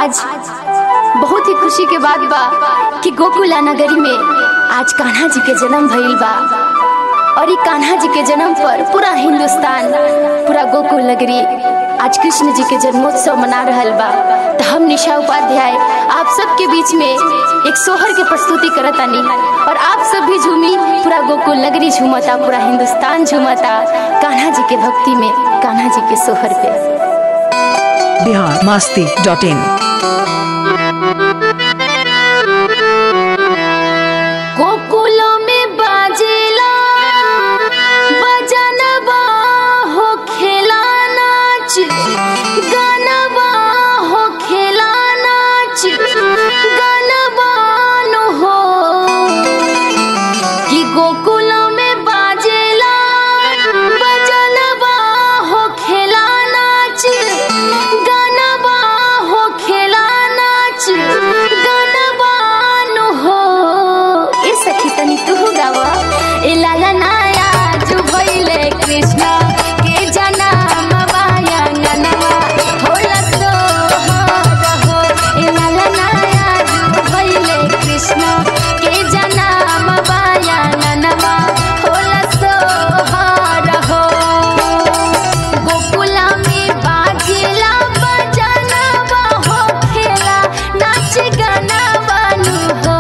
आज बहुत ही खुशी के बात बा कि गोकुला नगरी में आज कान्हा जी के जन्म भइल बा और ई कान्हा जी के जन्म पर पूरा हिंदुस्तान पूरा गोकुल नगरी आज कृष्ण जी के जन्मोत्सव मना रहल बा तो हम निशा उपाध्याय आप सबके बीच में एक सोहर के प्रस्तुति करतानी और आप सब भी झूमी पूरा गोकुल नगरी झूमता पूरा हिंदुस्तान झूमता कान्हा जी के भक्ति में कान्हा जी के सोहर पे बिहार मास्ती डॉट इन गोकुलो में बाजेला बजनवा हो खेला नाच गानवा हो खेला नाच गानवा नो हो कि गोकुलो में बाजेला बजनवा हो खेला नाच गानवा हो खेला नाच गानवा नो हो ए सखी तनी तू गावा ए लाला नाया जो भइले कृष्ण के जनम माया ननवा होला सो हो ए लाला नाया जो भइले कृष्ण के जनम माया ननवा होला सो हो गोकुला में बाजेला बजनवा हो खेला नाच गाना बानू हो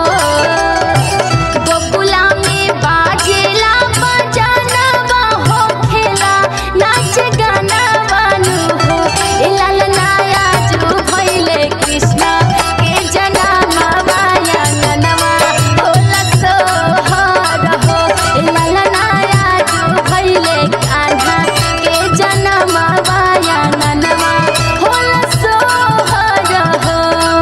गोकुला में बाजेला बजनवा हो खेला नाच गाना बानू हो ए लाल नाया जो भइले कृष्ण के जनम माया ननवा होला सो हो ए लाल नाया जो भइले कान्हा के जनम माया ननवा होला सो हो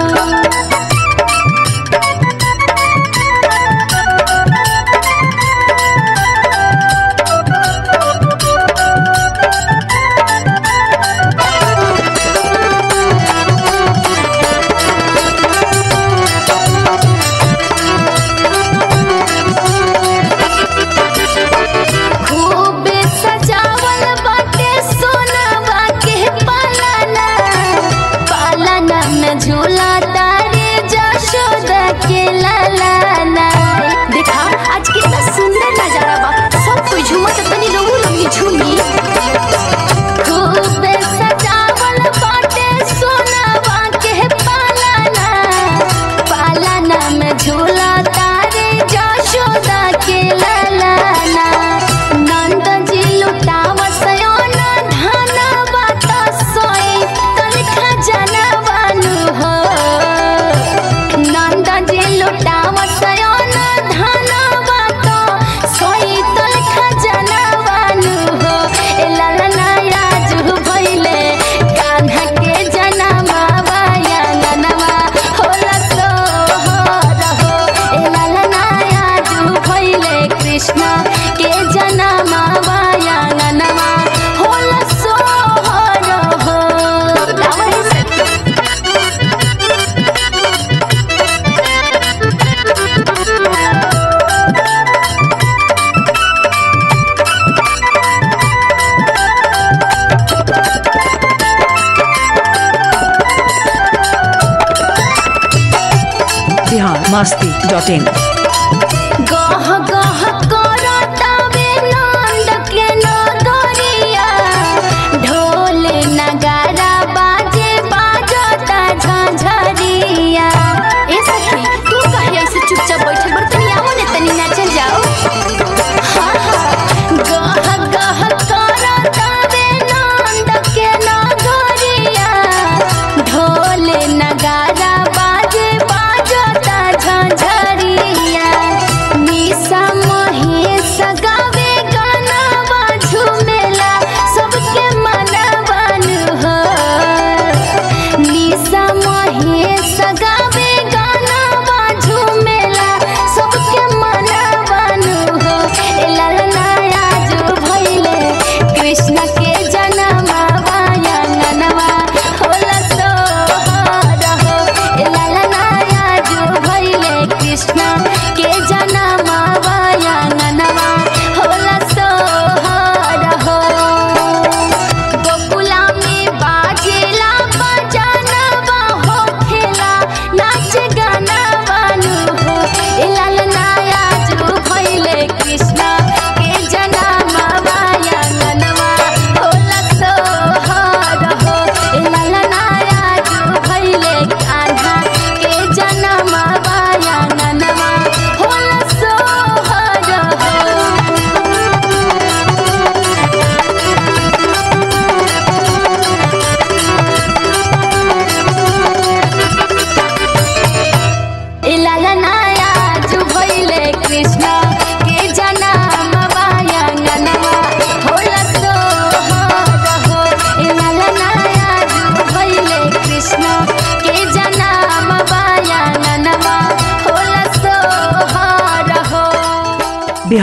खूब सजावल बाटे सोनवा के पालना पालना में झूला तारे जशोदा के लालाना देखा आज कितना सुंदर नजारा बा सब कोई झूमत तनी रहू लगी झूमी खूब सजावल बाटे सोनवा के पालना पालना में झूला तारे जशोदा के लालाना नंद जी लुटाव सयोन धन बात सोई तन खजाना बानु हो नंद जी लुटाव सयोन धन बात सोई तन खजाना बानु हो ए लाला राजू भइले कान्हा के जनमा वाया ननवा होला सो हो रहो ए लाला राजू भइले कृष्ण के जनमा वाया ननवा होला सो हो रहो गावै सखी बिहार मास्ती डॉट इन गह गह करतावे नंद के नगरिया ढोल नगारा बाजे बाजता झंझरिया ए सखी तू काहे ऐसे चुपचाप बैठल बड़ तनी आओ ने तनी नाचल जाओ हाँ हाँ गह गह करतावे नंद के नगरिया ढोल नगारा बाजे बाजता झंझरिया निशा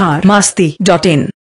बिहार मास्ती डॉट इन